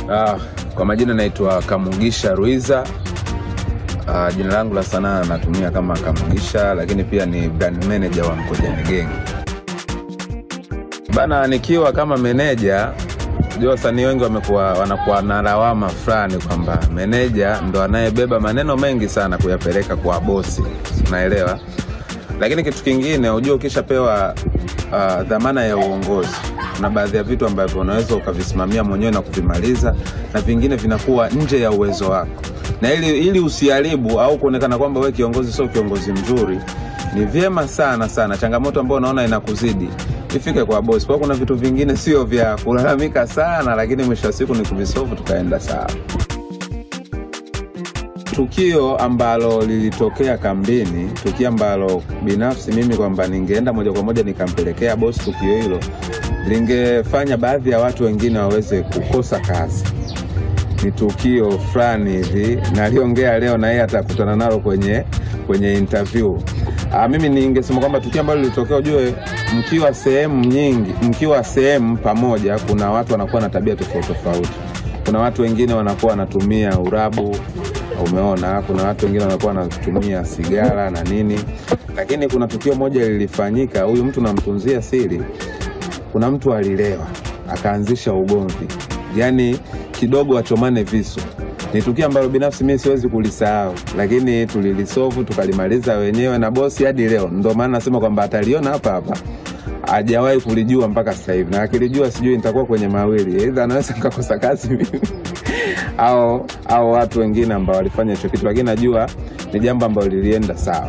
Ah, kwa majina naitwa Kamugisha Ruiza. Ah, jina langu la sanaa natumia kama Kamugisha, lakini pia ni brand manager wa Mkojani Gang. Bana, nikiwa kama meneja, unajua wasanii wengi wamekuwa wanakuwa na lawama fulani kwamba meneja ndo anayebeba maneno mengi sana kuyapeleka kwa bosi, unaelewa? Lakini kitu kingine, unajua ukishapewa uh, dhamana ya uongozi kuna baadhi ya vitu ambavyo unaweza ukavisimamia mwenyewe na kuvimaliza na vingine vinakuwa nje ya uwezo wako na ili, ili usiharibu au kuonekana kwamba we kiongozi sio kiongozi mzuri ni vyema sana sana changamoto ambayo unaona inakuzidi ifike kwa bosi kwa kuna vitu vingine sio vya kulalamika sana lakini mwisho wa siku ni kuvisovu tukaenda sawa tukio ambalo lilitokea kambini, tukio ambalo binafsi mimi kwamba ningeenda moja kwa moja nikampelekea bosi tukio hilo, lingefanya baadhi ya watu wengine waweze kukosa kazi. Ni tukio fulani hivi, naliongea leo na yeye atakutana nalo kwenye kwenye interview. Aa, mimi ningesema kwamba tukio ambalo lilitokea, ujue mkiwa sehemu nyingi, mkiwa sehemu pamoja, kuna watu wanakuwa na tabia tofauti tofauti. Kuna watu wengine wanakuwa wanatumia urabu, umeona kuna watu wengine wanakuwa wanatumia sigara na nini lakini kuna tukio moja lilifanyika huyu mtu namtunzia siri kuna mtu alilewa akaanzisha ugomvi yaani kidogo achomane visu ni tukio ambalo binafsi mi siwezi kulisahau lakini tulilisovu tukalimaliza wenyewe na bosi hadi leo ndo maana nasema kwamba ataliona hapa hapa hajawahi kulijua mpaka sasa hivi na akilijua sijui nitakuwa kwenye mawili eidha anaweza nikakosa kazi mimi au au watu wengine ambao walifanya hicho kitu lakini najua ni jambo ambalo lilienda sawa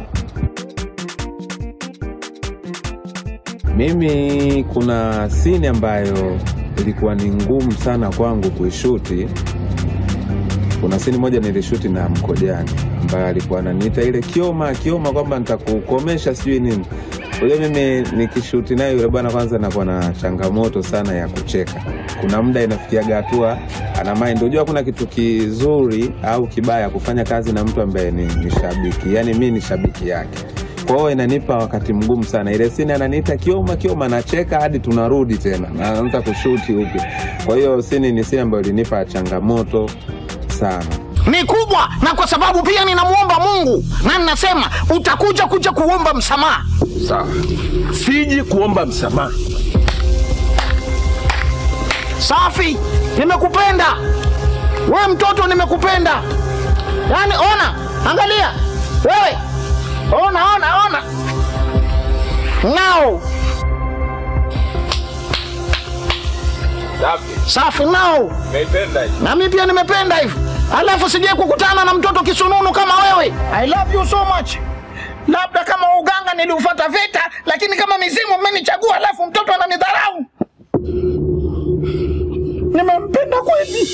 mimi kuna sini ambayo ilikuwa ni ngumu sana kwangu kuishuti kuna sini moja nilishuti na mkojani ambaye alikuwa ananiita ile kioma kioma kwamba nitakukomesha sijui nini Unajua mimi nikishuti naye yule bwana kwanza nakuwa na changamoto sana ya kucheka. Kuna muda inafikiaga hatua ana mind. Unajua kuna kitu kizuri au kibaya kufanya kazi na mtu ambaye ni, ni shabiki. Yaani mimi ni shabiki yake. Kwa hiyo inanipa wakati mgumu sana. Ile sini ananiita kioma kioma, nacheka hadi tunarudi tena. Naanza kushuti upya. Kwa hiyo sini ni sini ambayo ilinipa changamoto sana. ni kubwa, na kwa sababu pia ninamwomba Mungu na ninasema utakuja kuja kuomba msamaha. Sawa. siji kuomba msamaha. Safi, nimekupenda we mtoto, nimekupenda. Yaani ona, angalia wewe, ona, ona, ona nao safi nao na mi pia nimependa hivyo alafu sijai kukutana na mtoto kisununu kama wewe i love you so much labda kama uganga niliufata vita lakini kama mizimu mmenichagua alafu mtoto ananidharau nimempenda kweli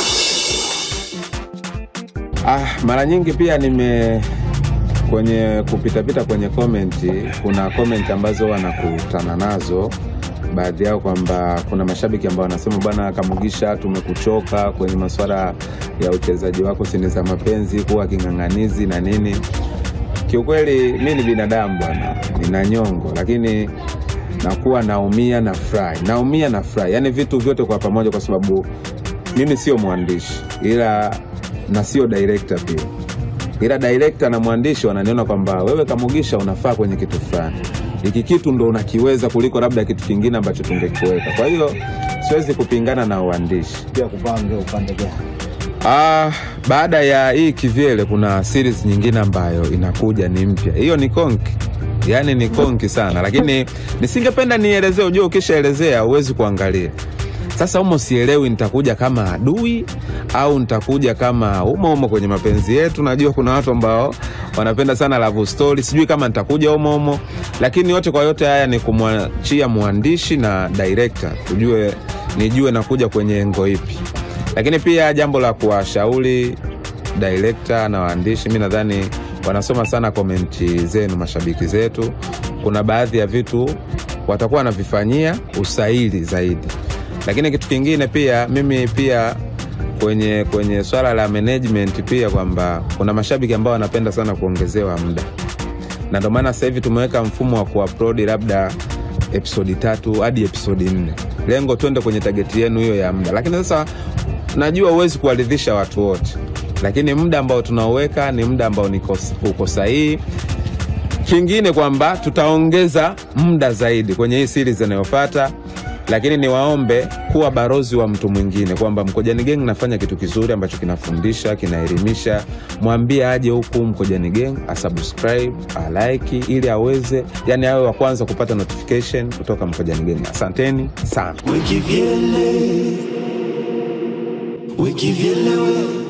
Ah, mara nyingi pia nime kwenye kupitapita kwenye komenti, kuna komenti ambazo wanakutana nazo baadhi yao kwamba kuna mashabiki ambao wanasema bwana Kamugisha, tumekuchoka kwenye masuala ya uchezaji wako sini za mapenzi, kuwa king'ang'anizi na nini. Kiukweli mi ni binadamu bwana, nina nyongo, lakini nakuwa naumia na furahi, naumia na furahi, yaani vitu vyote kwa pamoja, kwa sababu mimi sio mwandishi ila na sio director pia ila director na mwandishi wananiona kwamba wewe Kamugisha unafaa kwenye kitu fulani, hiki kitu ndo unakiweza kuliko labda kitu kingine ambacho tungekuweka. Kwa hiyo siwezi kupingana na uandishi. pia kupange upande gani Ah, baada ya hii kivyele kuna series nyingine ambayo inakuja ni mpya. Hiyo ni konki, yaani ni konki sana, lakini nisingependa nielezee. Ujua, ukishaelezea huwezi kuangalia. Sasa humo sielewi nitakuja kama adui au nitakuja kama umo umo kwenye mapenzi yetu. Najua kuna watu ambao wanapenda sana love story, sijui kama nitakuja umo umo, lakini yote kwa yote haya ni kumwachia mwandishi na director tujue, nijue nakuja kwenye engo ipi lakini pia jambo la kuwashauri director na waandishi, mi nadhani wanasoma sana komenti zenu, mashabiki zetu. Kuna baadhi ya vitu watakuwa wanavifanyia usaili zaidi, lakini kitu kingine pia, mimi pia kwenye kwenye swala la management pia kwamba kuna mashabiki ambao wanapenda sana kuongezewa muda, na ndio maana sasa hivi tumeweka mfumo wa kuupload labda episodi tatu hadi episodi nne lengo twende kwenye tageti yenu hiyo ya muda lakini sasa najua huwezi kuwaridhisha watu wote lakini muda ambao tunaoweka ni muda ambao niko- uko sahihi kingine kwamba tutaongeza muda zaidi kwenye hii series inayofata lakini niwaombe kuwa barozi wa mtu mwingine kwamba mkojani gang nafanya kitu kizuri ambacho kinafundisha kinaelimisha mwambie aje huku mkojani gang asubscribe alike ili aweze yani awe wa kwanza kupata notification kutoka mkojani gang asanteni sana Wikivyele, wikivyelewe